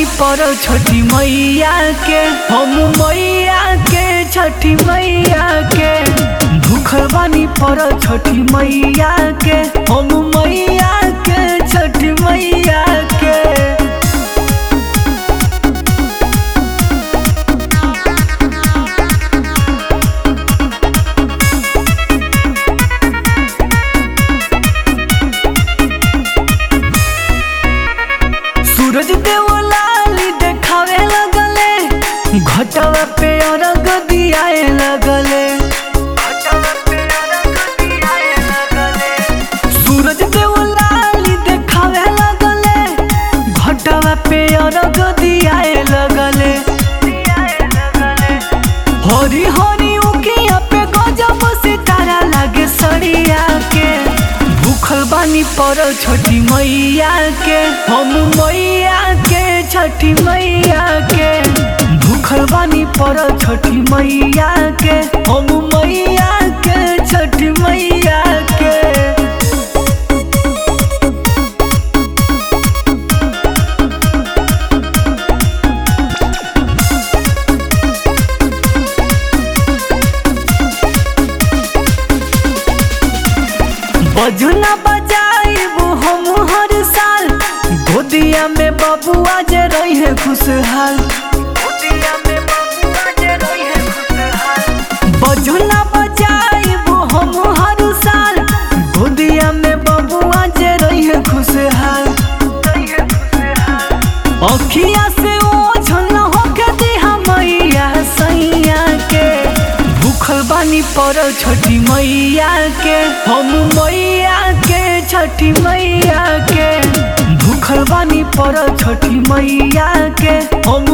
पर छठी मैया के हम मैया के छठी मैया के भूखल बानी पर छठी मैया के हम मैया के छठी मैया के सूरज देव लाली देखावे लगले घटवा पे अरग दियाए लगले सूरज देव लाली देखावे लगले घटवा पे अरग दियाए लगले हरी हरी उकिया पे गजब सितारा लागे सड़िया के भूखल बानी पर छठी मैया के हम मैया के छठी मैया के भूखल बानी पर छठी मैया के हम मैया के छठी मैया के बजना बजाइब हम हर साल गोदिया में बबुआ जे रहे खुशहाल बजना बजाइब हम हर साल गोदिया में बबुआ जे रहे खुशहाल अखिया से ओझल होके दिहा मैया सैया के भूखल बानी पर छठी मैया के हम मैया के छठी मैया के भूखल बानी पर छठी मैया के हम